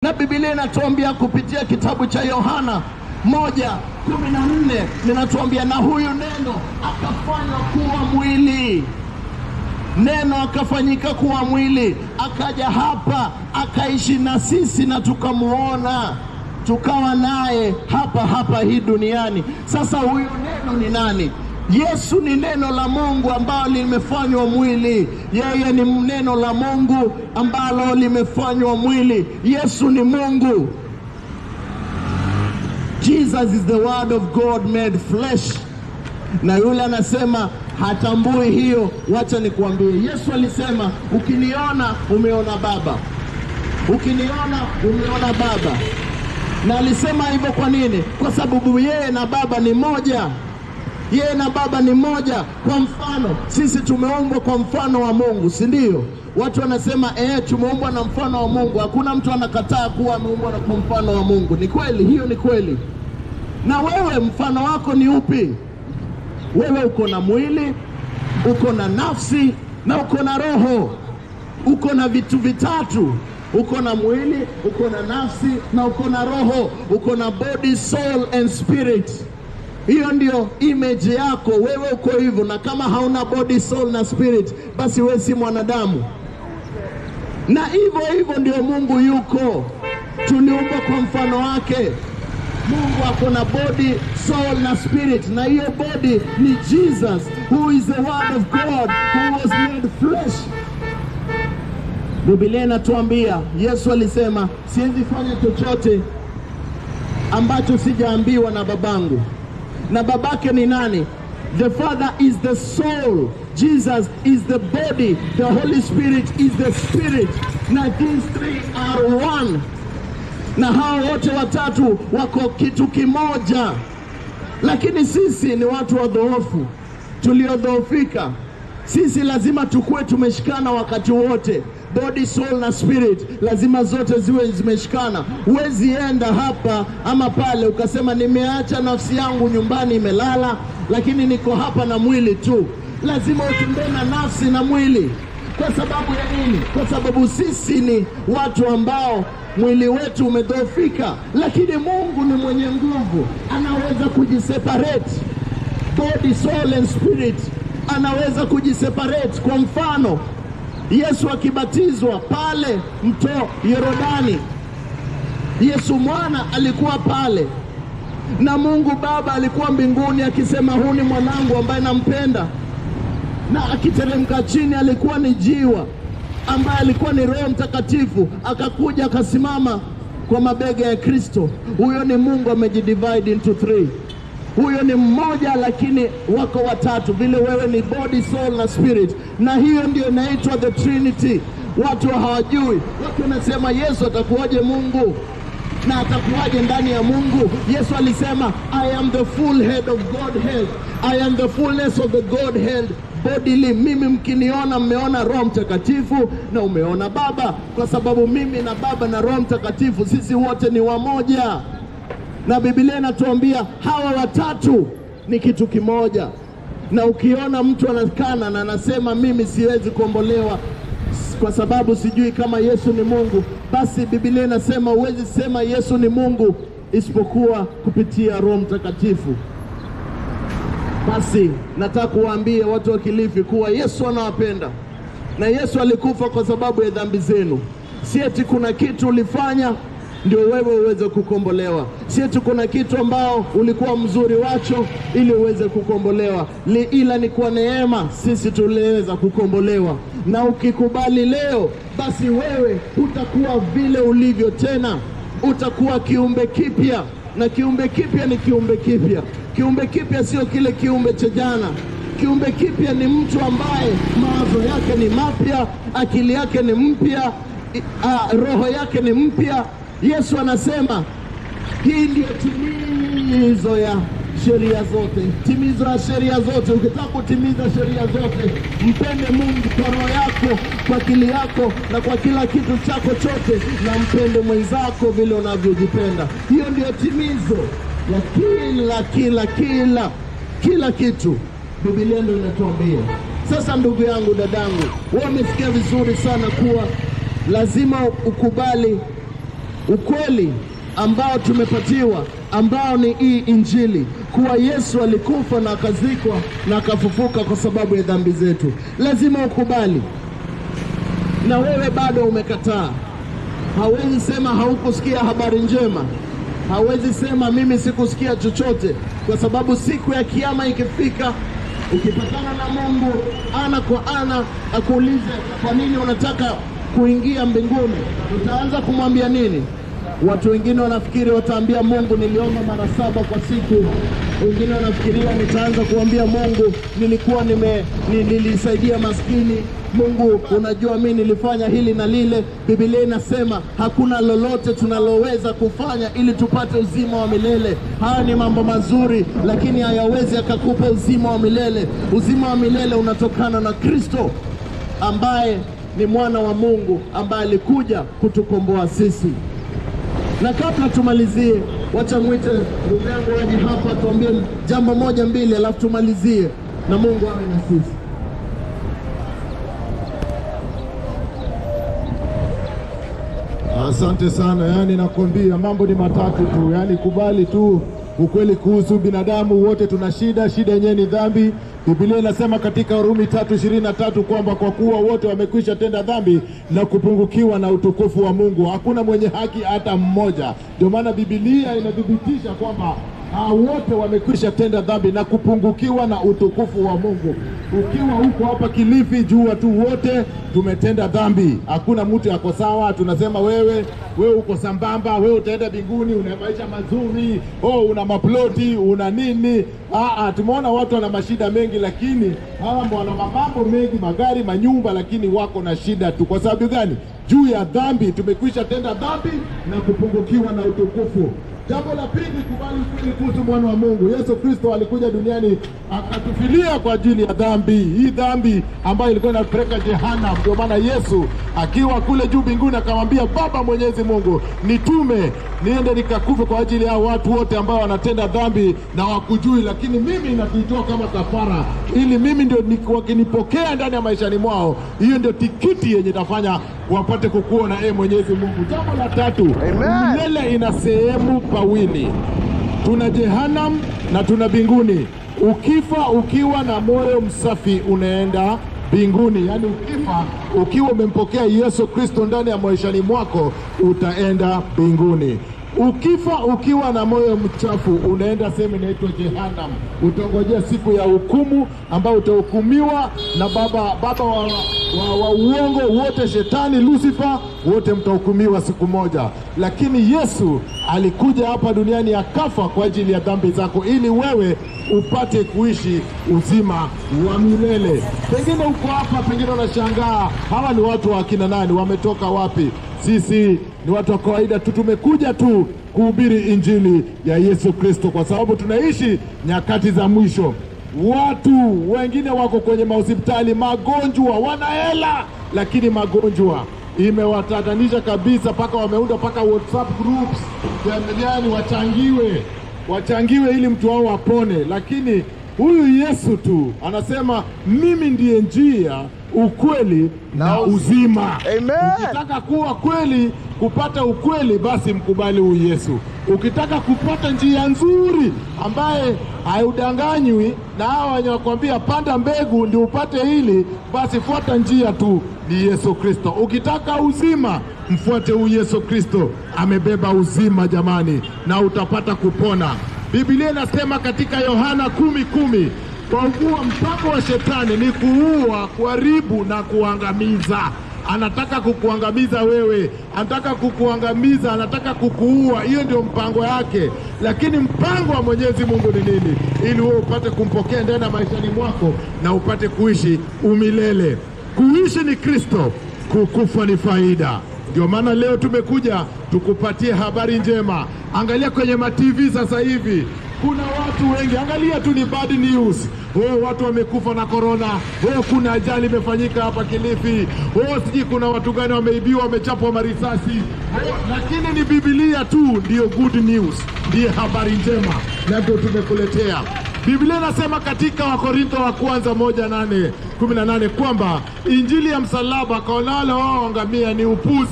na Biblia inatuambia kupitia kitabu cha Yohana moja kumi na nne linatuambia na huyu neno akafanywa kuwa mwili neno akafanyika kuwa mwili, akaja hapa akaishi na sisi na tukamuona, tukawa naye hapa hapa hii duniani. Sasa huyo neno ni nani? Yesu ni neno la Mungu ambalo limefanywa mwili. Yeye ni neno la Mungu ambalo limefanywa mwili. Yesu ni Mungu. Jesus is the word of God made flesh na yule anasema hatambui hiyo. Wacha nikuambie, Yesu alisema ukiniona umeona Baba, ukiniona umeona Baba. Na alisema hivyo kwa nini? Kwa sababu yeye na Baba ni moja, yeye na Baba ni moja. Kwa mfano, sisi tumeumbwa kwa mfano wa Mungu, si ndio? Watu wanasema eh, tumeumbwa na mfano wa Mungu. Hakuna mtu anakataa kuwa ameumbwa na kwa mfano wa Mungu. Ni kweli, hiyo ni kweli. Na wewe mfano wako ni upi? Wewe uko na mwili, uko na nafsi na uko na roho. Uko na vitu vitatu, uko na mwili, uko na nafsi na uko na roho. Uko na body, soul and spirit. Hiyo ndio image yako, wewe uko hivyo. Na kama hauna body, soul na spirit, basi wewe si mwanadamu. Na hivyo hivyo ndio Mungu yuko, tuliumbwa kwa mfano wake. Mungu ako na body, soul na spirit, na hiyo body ni Jesus who is the word of God who was made flesh. Biblia inatuambia Yesu alisema, siwezi fanya chochote ambacho sijaambiwa na babangu. Na babake ni nani? The Father is the soul, Jesus is the body, the Holy Spirit is the spirit. Na these three are one na hao wote watatu wako kitu kimoja, lakini sisi ni watu wadhoofu, tuliodhoofika. Sisi lazima tukuwe tumeshikana wakati wote, body, soul na spirit, lazima zote ziwe zimeshikana. Huwezi enda hapa ama pale ukasema nimeacha nafsi yangu nyumbani imelala, lakini niko hapa na mwili tu. Lazima utembee na nafsi na mwili. Kwa sababu ya nini? Kwa sababu sisi ni watu ambao mwili wetu umedhoofika, lakini Mungu ni mwenye nguvu, anaweza kujiseparate body, soul and spirit, anaweza kujiseparate. Kwa mfano, Yesu akibatizwa pale mto Yorodani, Yesu mwana alikuwa pale na Mungu Baba alikuwa mbinguni akisema, huu ni mwanangu ambaye nampenda, na akiteremka chini alikuwa ni jiwa ambaye alikuwa ni Roho Mtakatifu akakuja akasimama kwa mabega ya Kristo. Huyo ni Mungu amejidivide into three. Huyo ni mmoja, lakini wako watatu, vile wewe ni body, soul na spirit, na hiyo ndio inaitwa the Trinity. Watu hawajui, watu wanasema Yesu atakuwaje Mungu na atakuwaje ndani ya Mungu? Yesu alisema I am the full head of Godhead, I am the fullness of the Godhead bodily. Mimi mkiniona mmeona Roho Mtakatifu na umeona Baba, kwa sababu mimi na Baba na Roho Mtakatifu sisi wote ni wamoja, na Biblia inatuambia hawa watatu ni kitu kimoja. Na ukiona mtu anakana na anasema mimi siwezi kuombolewa kwa sababu sijui kama Yesu ni Mungu, basi Biblia inasema huwezi sema Yesu ni Mungu isipokuwa kupitia Roho Mtakatifu. Basi nataka kuwaambia watu wa Kilifi kuwa Yesu anawapenda na Yesu alikufa kwa sababu ya dhambi zenu. Si eti kuna kitu ulifanya ndio wewe uweze kukombolewa, si eti kuna kitu ambao ulikuwa mzuri wacho ili uweze kukombolewa Li, ila ni kwa neema sisi tuliweza kukombolewa. Na ukikubali leo, basi wewe utakuwa vile ulivyo tena, utakuwa kiumbe kipya, na kiumbe kipya ni kiumbe kipya. Kiumbe kipya sio kile kiumbe cha jana. Kiumbe kipya ni mtu ambaye mawazo yake ni mapya, akili yake ni mpya, i- ah, roho yake ni mpya. Yesu anasema hii ndiyo timizo ya sheria zote, timizo ya sheria zote. Ukitaka kutimiza sheria zote, mpende Mungu kwa roho yako, kwa akili yako na kwa kila kitu chako chote, na mpende mwenzako vile unavyojipenda. Hiyo ndiyo timizo ya kila kila kila kila kitu. Biblia ndio inatuambia. Sasa ndugu yangu, dadangu, wewe umesikia vizuri sana kuwa lazima ukubali ukweli ambao tumepatiwa ambao ni hii Injili kuwa Yesu alikufa na akazikwa na akafufuka kwa sababu ya dhambi zetu. Lazima ukubali, na wewe bado umekataa. Hawezi sema haukusikia habari njema, hawezi sema mimi sikusikia chochote, kwa sababu siku ya Kiama ikifika, ukipatana na Mungu ana kwa ana, akuulize kwa nini unataka kuingia mbinguni, utaanza kumwambia nini? Watu wengine wanafikiri wataambia Mungu niliomba mara saba kwa siku. Wengine wanafikiria nitaanza kuambia Mungu nilikuwa nime, ni, nilisaidia maskini. Mungu, unajua mimi nilifanya hili na lile. Biblia inasema hakuna lolote tunaloweza kufanya ili tupate uzima wa milele. Haya ni mambo mazuri, lakini hayawezi akakupa uzima wa milele. Uzima wa milele unatokana na Kristo ambaye ni mwana wa Mungu ambaye alikuja kutukomboa sisi. Na kabla tumalizie, wacha mwite ndugu yangu waje hapa tuambie jambo moja mbili, alafu tumalizie na Mungu awe na sisi. Asante sana. Yani nakwambia mambo ni matatu tu, yani kubali tu ukweli kuhusu binadamu wote tuna shida. Shida yenyewe ni dhambi. Biblia inasema katika Warumi tatu ishirini na tatu kwamba kwa kuwa wote wamekwisha tenda dhambi na kupungukiwa na utukufu wa Mungu, hakuna mwenye haki hata mmoja. Ndio maana Biblia inathibitisha kwamba Ah, wote wamekwisha tenda dhambi na kupungukiwa na utukufu wa Mungu. Ukiwa huko hapa Kilifi, jua tu wote tumetenda dhambi, hakuna mtu yako sawa. Tunasema wewe wewe uko sambamba, wewe utaenda mbinguni, una maisha mazuri, oh, una maploti, una nini. Ah, ah, tumeona watu wana mashida mengi, lakini hawa wana mambo mengi, magari, manyumba, lakini wako na shida tu. Kwa sababu gani? Juu ya dhambi, tumekwisha tenda dhambi na kupungukiwa na utukufu. Jambo la pili, kubali ukweli kuhusu mwana wa Mungu. Yesu Kristo alikuja duniani akatufilia kwa ajili ya dhambi hii, dhambi ambayo ilikuwa inapeleka jehanamu. Ndio maana Yesu akiwa kule juu mbinguni akamwambia Baba Mwenyezi Mungu, nitume niende nikakufe kwa ajili ya watu wote ambao wanatenda dhambi na wakujui, lakini mimi nakuitoa kama kafara, ili mimi ndio ni- wakinipokea ndani ya maishani mwao, hiyo ndio tikiti yenye itafanya wapate kukuona e Mwenyezi Mungu. Jambo la tatu, milele ina sehemu pawili, tuna jehanam na tuna mbinguni. Ukifa ukiwa na moyo msafi unaenda mbinguni, yaani ukifa ukiwa umempokea Yesu Kristo ndani ya maishani mwako utaenda mbinguni. Ukifa ukiwa na moyo mchafu unaenda sehemu inaitwa Jehanam. Utangojea siku ya hukumu ambao utahukumiwa na baba baba wa, wa, wa uongo wote, shetani Lucifer, wote mtahukumiwa siku moja. Lakini Yesu alikuja hapa duniani akafa kwa ajili ya dhambi zako, ili wewe upate kuishi uzima wa milele. Pengine uko hapa, pengine unashangaa hawa ni watu wa akina nani? Wametoka wapi? Sisi ni watu wa kawaida tu, tumekuja tu kuhubiri injili ya Yesu Kristo, kwa sababu tunaishi nyakati za mwisho. Watu wengine wako kwenye mahospitali, magonjwa, wana hela, lakini magonjwa imewatatanisha kabisa, mpaka wameunda mpaka WhatsApp groups, yani wachangiwe, wachangiwe ili mtu wao apone, lakini huyu Yesu tu anasema mimi ndiye njia, ukweli na uzima. Amen. Ukitaka kuwa kweli, kupata ukweli, basi mkubali huyu Yesu. Ukitaka kupata njia nzuri ambaye haudanganywi na hawa wenye wakwambia panda mbegu ndio upate hili, basi fuata njia tu, ni Yesu Kristo. Ukitaka uzima, mfuate huyu Yesu Kristo, amebeba uzima jamani, na utapata kupona. Biblia inasema katika Yohana kumi kumi kwa kuwa mpango wa shetani ni kuua, kuharibu na kuangamiza. Anataka kukuangamiza wewe, anataka kukuangamiza, anataka kukuua. Hiyo ndio mpango yake, lakini mpango wa Mwenyezi Mungu ni nini? Ili wewe upate kumpokea ndani ya maishani mwako na upate kuishi umilele. Kuishi ni Kristo, kukufa ni faida. Ndio maana leo tumekuja tukupatie habari njema. Angalia kwenye matv sasa hivi kuna watu wengi, angalia tu ni bad news. Oh, watu wamekufa na korona. Oh, kuna ajali imefanyika hapa Kilifi. Oh, sijui kuna watu gani wameibiwa, wamechapwa marisasi. Oh, lakini ni Biblia tu ndiyo good news, ndiye habari njema, na ndio tumekuletea. Biblia inasema katika Wakorintho wa kwanza moja nane kumi na nane kwamba injili ya msalaba kwa wale wao angamia ni upuzi,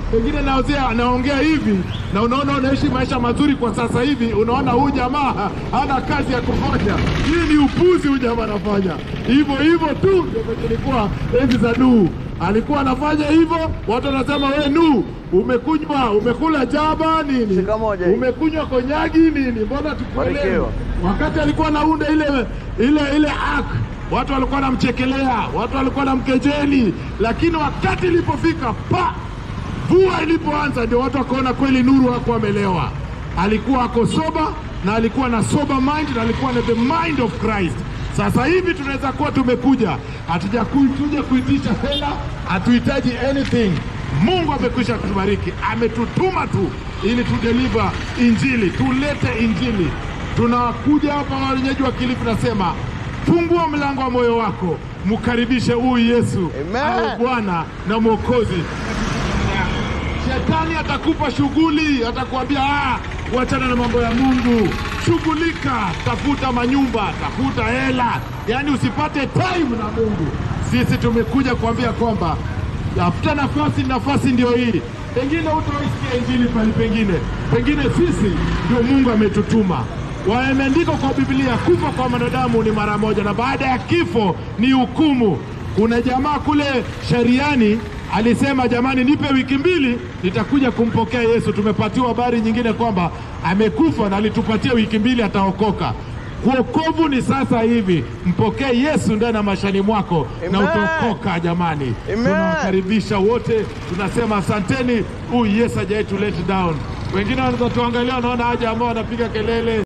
pengine naozea anaongea hivi na unaona unaishi maisha mazuri kwa sasa hivi, unaona huyu jamaa hana kazi ya kufanya. Hii ni upuzi huyu jamaa anafanya hivyo hivyo tu. Ndio ilikuwa enzi za Nuhu, alikuwa anafanya hivyo, watu wanasema we Nuhu, umekunywa umekula jaba nini, Shika moja hii. umekunywa konyagi nini, mbona tukuelewe? Barikiwa. Wakati alikuwa anaunda ile ile ile ark watu walikuwa wanamchekelea, watu walikuwa wanamkejeli, lakini wakati ilipofika pa mvua ilipoanza, ndio watu wakaona kweli Nuru hakuwa amelewa, alikuwa ako soba na alikuwa na sober mind na alikuwa na the mind of Christ. Sasa hivi tunaweza kuwa tumekuja, hatujakuja kuitisha hela, hatuhitaji anything. Mungu amekwisha kutubariki, ametutuma tu ili tudeliver injili, tulete injili. Tunakuja hapa wenyeji wa Kilifi, nasema fungua mlango wa moyo wako, mkaribishe huyu Yesu Amen. awe Bwana na Mwokozi. Shetani atakupa shughuli, atakwambia ah, wachana na mambo ya Mungu, shughulika, tafuta manyumba, tafuta hela, yaani usipate time na Mungu. Sisi tumekuja kuambia kwamba tafuta nafasi, nafasi ndio hii. Pengine utaisikia injili pale pengine, pengine sisi ndio Mungu ametutuma. Wameandikwa kwa Biblia, kufa kwa mwanadamu ni mara moja, na baada ya kifo ni hukumu. Kuna jamaa kule Sheriani alisema jamani, nipe wiki mbili nitakuja kumpokea Yesu. Tumepatiwa habari nyingine kwamba amekufa na alitupatia wiki mbili ataokoka. Kuokovu ni sasa hivi, mpokee Yesu ndani ya maishani mwako na Amen. utaokoka. Jamani, Amen. tunawakaribisha wote, tunasema asanteni. Huyu Yesu hajawahi tu let down. Wengine wanaweza tuangalia, wanaona haja ambao wanapiga kelele